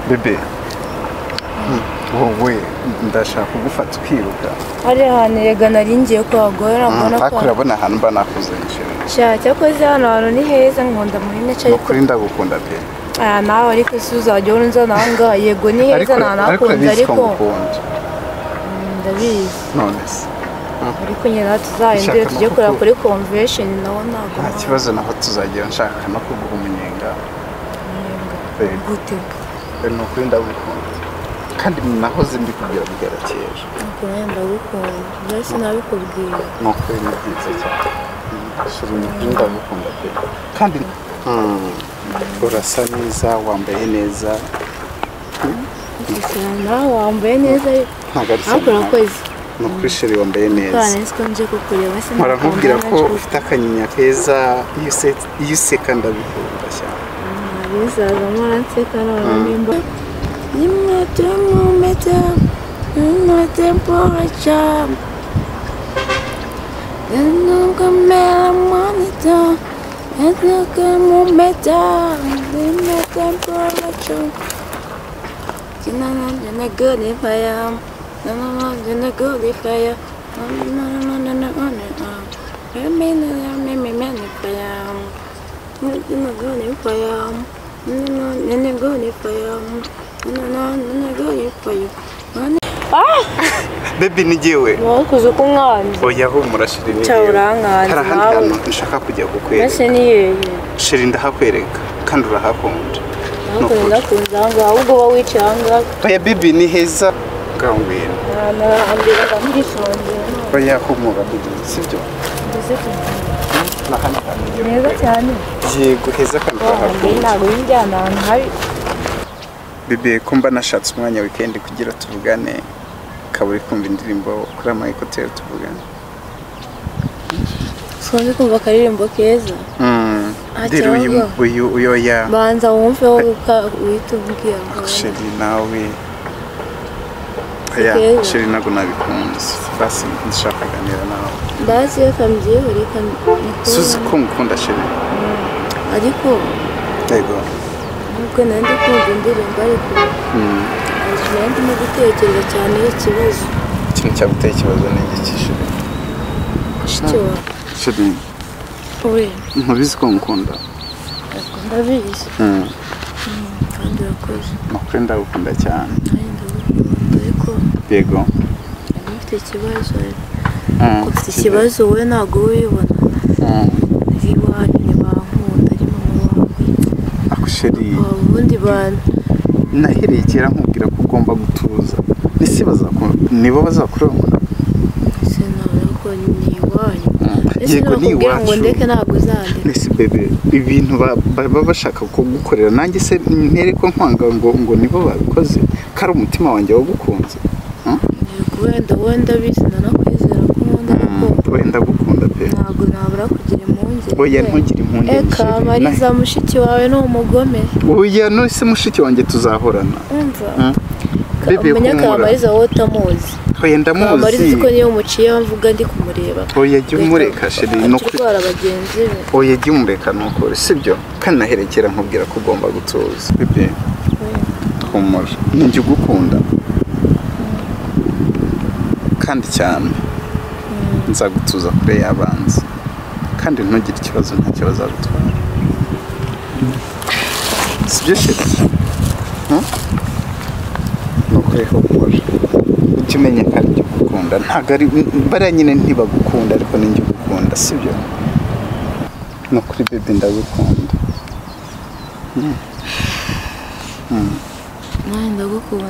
bebe wowe ndashaka kugufata ukiruka hari ahantu erega nari ngiye kuhagora mbona ko ariko urabona ahantu mba nakuzengera nshya cyakoze hano hantu ni heza nkunda muri ni nece ariko ukuri ndagukunda pe aya nawe ariko si uzajya urunza nawe ngaha yego ni heza nta nakunze urabizi ko ariko ngukunda Mm, ndabizi none se ariko nyine tuzahindure Ishyaka tujye no kureba kuku- kuri convention nawo ntabwo nta nawe- kibazo naho tuzagera nshaka no kuguha umunyenga Bebe, gute ni ukuri ndagukunda kandi nahoze mbikubwira bwera kera ntabwo nawe ndagukunda byose nabikubwiye ni ukuri ni byiza cyane shira ni ukuri ndagukunda pe kandi mm, urasa neza wambaye neza gusa nawe wambaye neza ariko ntabwo ari ariko urakoze ni ukuri shira wambaye neza kandi nzi ko nje kukureba se ntabwo barakubwira ko wambaye ufite akanyinya keza iyo use- iyo useka ndabikunda cyane bizaza muranseka none nimba rimwe turamwumete rimwete poraca nubwo mera mwanita nubwo mumeta rimwete poraca kinananjye na godifaya nanananjye na godifaya nanananananananana Remena ya mimi menifaya bebi ni jyewe mwakoze uko umwanzi oya humura shiri ni Cya jyewe urankanze hari ahandi nawe. hantu nshaka kujya kukwereka mbese ni yeye shiri ndahakwereka kandi urahakunda Ni ntabwo ukuri. ndakunze ahangaha ahubwo uba wicaye ahangaha oya bebi ni heza bwangwira nahambira ndamwitonze oya humura bebi sibyo mbese tugiye ni ahandi hantu ngiye neza kukwereka. cyane yego heza kandi wahambaye urahakunda ntabwo yijyana ahantu habi bebe ko mba nashatse umwanya wikendi kugira tuvugane ukaba uri kumva indirimbo kuri ama ekuteri tuvugane sinzi kumva akaririmbo keza Mm. Ah, Dero uyu cyangwa? uyu uyoya banza wumve wowe uka uhita umbwira sheri nawe oya keza. sheri ntabwo nabikunze basi ndashaka kuganira nawe mbasi reka mbyihe reka suzi mbikore ko ngukunda sheri ariko yego nubwo nandi kumva indirimbo ariko Ntabwo ndimo gutekereza cyane ikibazo ikintu cyaguteye ikibazo ni igiki sheri mushiki wawe sheri we ntubizi ko ngukunda ntabwo ndabizi Mm. kandi urakoze ni ukuri ndagukunda cyane nanjye ndagukunda ariko yego nari mfite ikibazo ariko Mm. ufite ikibazo wowe ntabwo uba ubibona Mm. ari iwanyu ntibankunda ari mama wawe ako sheri waba ubundi bantu nahereye kera nkubwira ko ugomba gutuza ese bazaku- nibo bazakureba ese ntabwo ko ni iwanyu ese yego ni nakubwira ngo iwacu ndeke ntabwo uzandeka ese bebe ibintu ba- baba bashaka kugukorera nanjye se ntere ko nkwanga ngo ngo nibo babikoze ko ari umutima wanjye wagukunze yego wenda wowe ndabizi nanakwizera ko nkunda ariko wenda gukunda pe ntabwo nabura kugira impungenge oya ntugire impungenge Eka sheri. mariza mushiki wawe ni umugome Na- oya nose mushiki wanjye tuzahorana umva Mm. Ka- Bebe umenye humura. kamariza wowe utamuzi oya kamariza ndamuzi uko niyo muciye mvuga ndi kumureba oya jya umureka sheri ni no ukuri kurwara bagenzi be oya jya umureka ni ukuri sibyo kandi naherekera nkubwira ko ugomba gutuza bebe humura ninjye ugukunda kandi cyane nzagutuza kure y'abanzi kandi ntugire ikibazo nta kibazo agutwara sibyo sheri Hmm? ni ukuri humura ujye umenya ko ari ugukunda ntabwo ari bariya nyine ntibagukunda ariko ninjye ugukunda sibyo ni ukuri bebe ndagukunda nanjye ndagukunda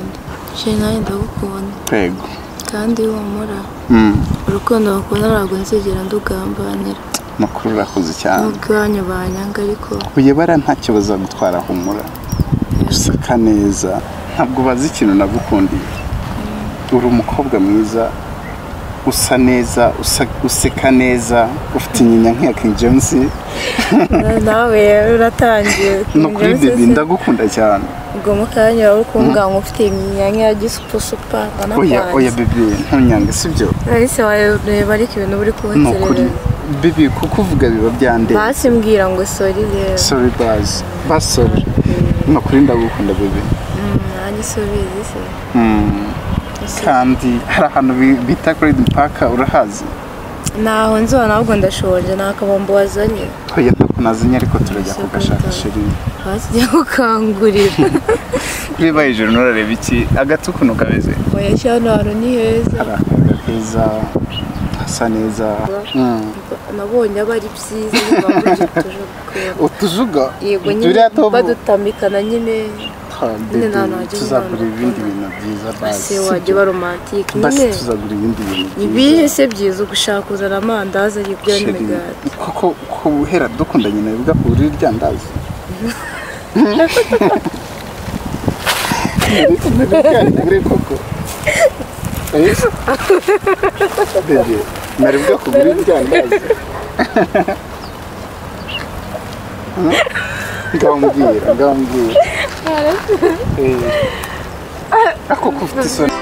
sheri nanjye ndagukunda yego kandi humura Mm. urukundo bakunda ntabwo nzigera ndugambanira ni ukuri urakoze cyane n'ubwanyu banyanga ariko uyu bara ntacyo bazagutwara humura useka neza ntabwo bazi ikintu nagukundiye uri umukobwa mwiza usa neza usa- useka neza ufite inyinya nk'iya king james Na- nawe rero uratangiye ni ukuri bebi ndagukunda cyane ubwo mu kanya wari ukumbwa ngo ufite imyinya nk'iya gisupusupa oya oya nanapanze bebi ntunyange sibyo nahise wareba ariko ibintu buri ni ukuri kubaterereza bebi kukuvuga biba byandeye basi mbwira ngo sori rero sorry bazi basori ni ukuri ndagukunda bebi Mm, ubisubize se Mm. Ese kandi hari ahantu bi- bita Green Park urahazi ntaho nzona ahubwo ndashonje nta kabombo wazanye hoya ntabwo nazinye ariko turajya Ese kugashaka Green Park. sheri bakigiye gukangurira kureba hejuru nturareba iki agati ukuntu kameze oya cyane ahantu ni heza hari akayaga keza hasa neza Mm. nabonye aba ari byiza ntibaburije tujagukora utujuga yego nyine turiya tuba badutamikana nyine nyine nta hantu hajya tuzagura umwana ibindi ukunda. bintu byiza ese basi wajya sibyo? uba romantike basi nyine tuzagura ibindi bintu ibihe se byiza ugushaka kuzana amandazi aribyo Sheri, n'imigati koko ko uhera dukundanye nawe ugakura irya ndazi koko Eh? Bebe, nari bwakugura irya ndazi Hmm? ngambwira ngambwira Eh. ako kufite isoni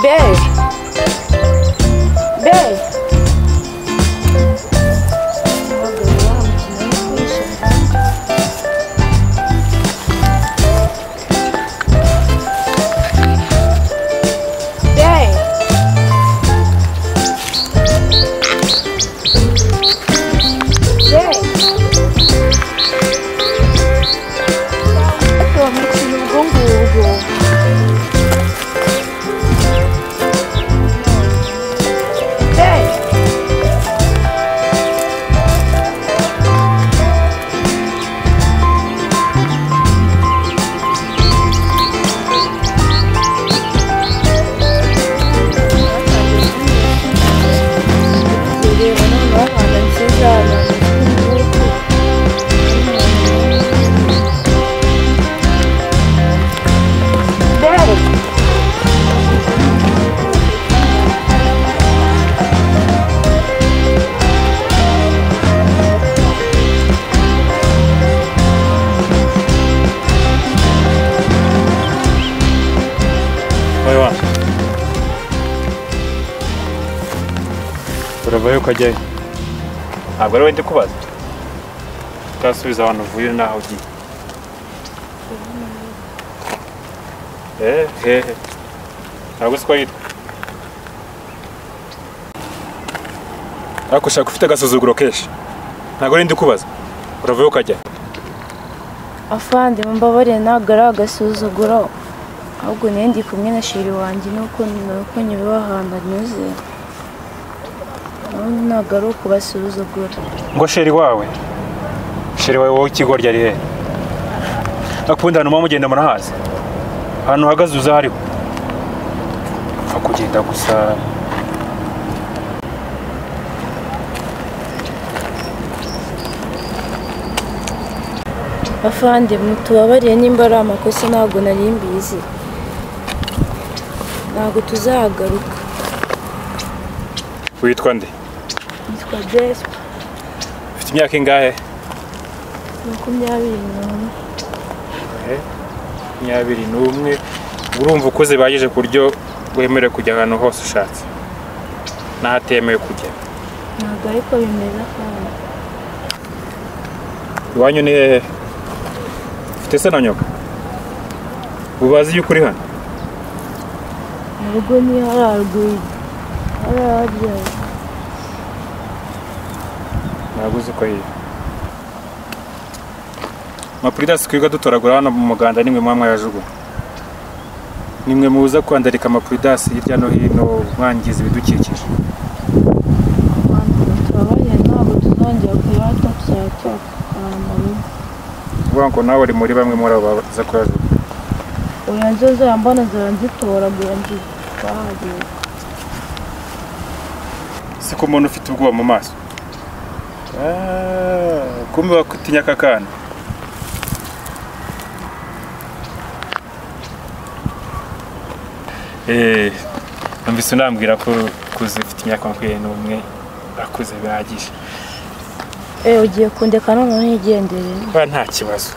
Bey. Bey. Bey. Bey. Estou mexendo no gongo. Bey. Bireba noneho ahantu nziza abantu Bey. Oi, Juan. Urabaye ukajyayo ntabwo ari we ndi kubaza utasubiza abantu uvuye n'aho ugiye Eh, hehe ntabwo uzi ko yitwa ariko ushaka ufite agasuzuguro kenshi ntabwo ari we ndi kubaza uravayo ukajyayo afande mumbabarire ntabwo ari agasuzuguro ahubwo niyo ndi kumwe na shiri wanjye nuko nuko nyura ahantu anyuze ubundi ntabwo ari ukubasuzugura ngo sheri wawe sheri wawe wowe ikigoryi ari hehe akunda hano mugenda murahazi ahantu uhagaze uza hariho upfa kugenda gusa afande mutubabariye nimba ari amakosa ntabwo nari mbizi ntabwo tuzahagaruka witwa nde nitwa jespa ufite imyaka ingahe makumyabiri n'umwe makumyabiri n'umwe urumva ukuze bihagije ku buryo wemerewe kujya ahantu hose ushatse n'ahatemewe kujya ntabwo ariko bimeze afande iwanyu ni hehe ufite se na nyoka ubazi yuko uri hano mu rugo niyo hari haruguru hari ababyeyi ntabwo uzi ko yiga amapuridasi twiga dutoragura hano mu muganda nimwe muba mwayajugunya nimwe muza kwandarika amapuridasi hirya no hino mwangiza ibidukikije abantu batubabariye ntabwo tuzongera kuyata cyangwa ahantu hamwe uvuga ngo nawe uri muri bamwe muri abo baza kuyajugunya oya nzo zambona ziranzitoragura nzitwahagera siko umuntu ufite ubwoba mu maso Ah, kumbe wakutinya aka kana Eh, numvise unambwira ko kuze ufite imyaka makumyabiri n'umwe akuze bihagije eh ugiye kundeka noneho ntigendere kubera nta kibazo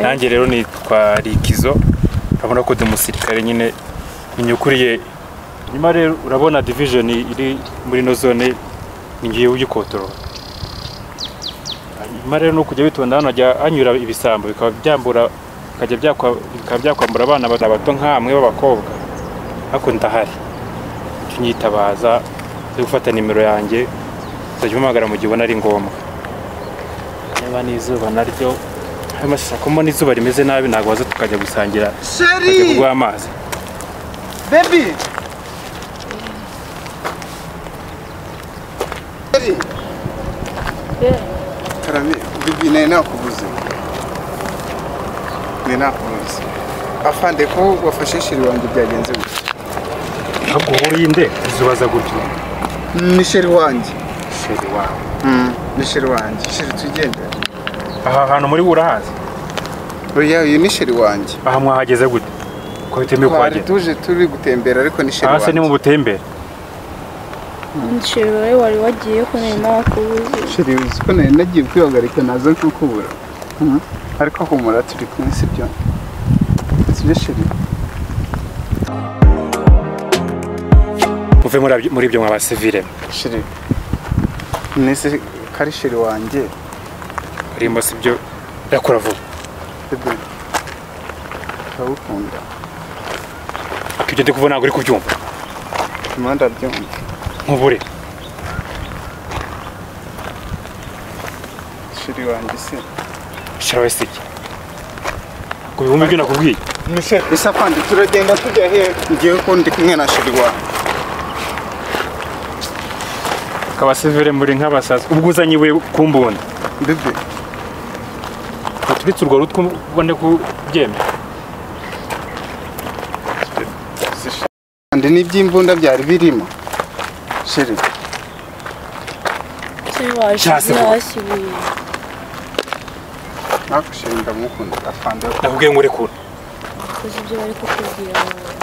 nanjye rero nitwa rikizo urabona ko ndi umusirikare nyine nyukuriye nyuma rero urabona division iri muri ino zone ni ngiye uyikontorora nyuma rero ni ukujya witonda hano hajya hanyura ibisambo bikaba byambura bikajya byakwa- bikaba byakwambura abana bato bato nk'amwe b'abakobwa ariko ndahari njya unyitabaza zo gufata nimero yanjye uzajya umpamagara mu gihe ubona ari ngombwa niba n'izuba naryo ayo mashusho kumbona izuba rimeze nabi ntabwo waza tukajya gusangira tukajya sheri kuguha amazi bebi sheri karabe bibi naye nakubuze ni nakubuze afande ko wafashe sheri wanjye byagenze gutya ntabwo uhuriye nde uzubaza gutyo ni sheri wanjye sheri wawe ni sheri wanjye sheri tugendera aha hantu muri urahazi oya uyu ni sheri wanjye aha mwahageze gute ko bitemewe twari kuhagera tuje turi gutembera ariko ni sheri aha se ni mu wanjye butembere nshobora wowe wari wagiye ko nari nakubuze sheri uzi ko nari nagiye kwihagarika naza kukubura Mhm. ariko humura turi kumwe sibyo sibyo sheri muve muri abyo- muri ibyo mwabasivire sheri nese kari sheri wanjye urimo si byo yakora vuba bebe ndagukunda ko ibyo ndi kuvuga ntabwo uri kubyumva impande abyumva nk'ubure sheri wanjye se shirawe sijya ku bihumbi byo nakubwiye ese afande turagenda tujya hehe ngewe ko ndi kumwe na sheri wanjye akabasivire muri nk'abasazi ubwo uzanye ibuye ku mbunda bebe uturitse urwo rutwe ubone kubyemera kandi n'iby'imbunda byari birimo sheri se washyize Cyasibura. hasi ibuye ntabwo sheri ndamukunda afande nakubwiye ngo urekure uzi ibyo bari kukubwira wowe.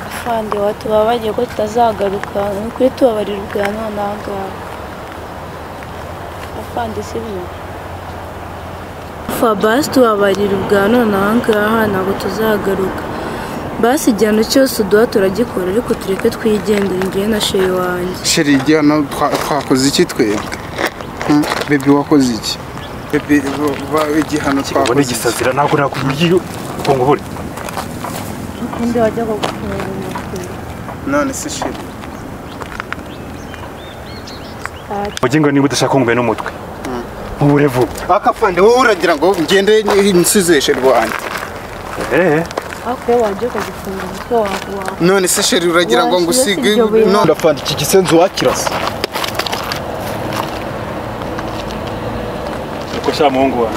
afande watubabagiye ko tutazagaruka ni ukuri tubabarira ubwa none aha ngaha afande sibyo fabasi tubabarira ubwa none aha ngaha ntabwo tuzagaruka basi igihano cyose uduha turagikora ariko tureke twigendere ngewe na sheri wanjye sheri igihano twa- twakoze iki twebwe Hmm? bebi wakoze iki bebi ba- ba- igihano ubone twakoze iki igisazira ntabwo nakubwiye ngo ngubure undi wajyaga gufunga umutwe none se sheri mugingo niba udashaka ngo no n'umutwe nkubure vuba akafande wowe uragira ngo ngende nsize sheri wanjye eee ariko iyo wajyaga gufunga umutwe wawe none se sheri uragira ngo Washyira ngusige iryo buye. none afande iki gisenzi wakirasa uko sha muhungu wawe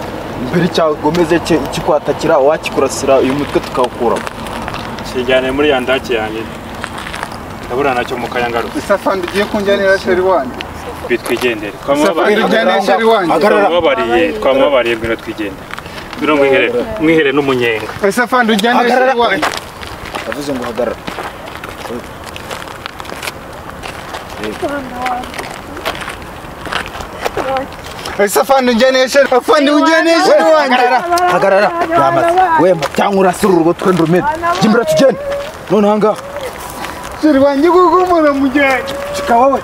mbere cyagomeze kikwatakira wakikurasira uyu mutwe tukawukuramo kijyane muri ya ndake yanjye ndabura nacyo mu kayangaro ese afande ugiye kunjyanira sheri wanjye bitwigendere afande ujyanira sheri wanjye Agarara. twamubabariye twamubabariye ngwino twigendere ngwino mwihere mwihere n'umunyenga ese afande ujyanira sheri wanjye yavuze ngo hagarara ese afande ujyanira sheri afande ujyanira sheri wanjye hagarara yamaze wemba cyangwa urasira urwo twenda urumena jimbira tugende none ahangaha sheri wanjye kuko umuntu amujyanye shika wowe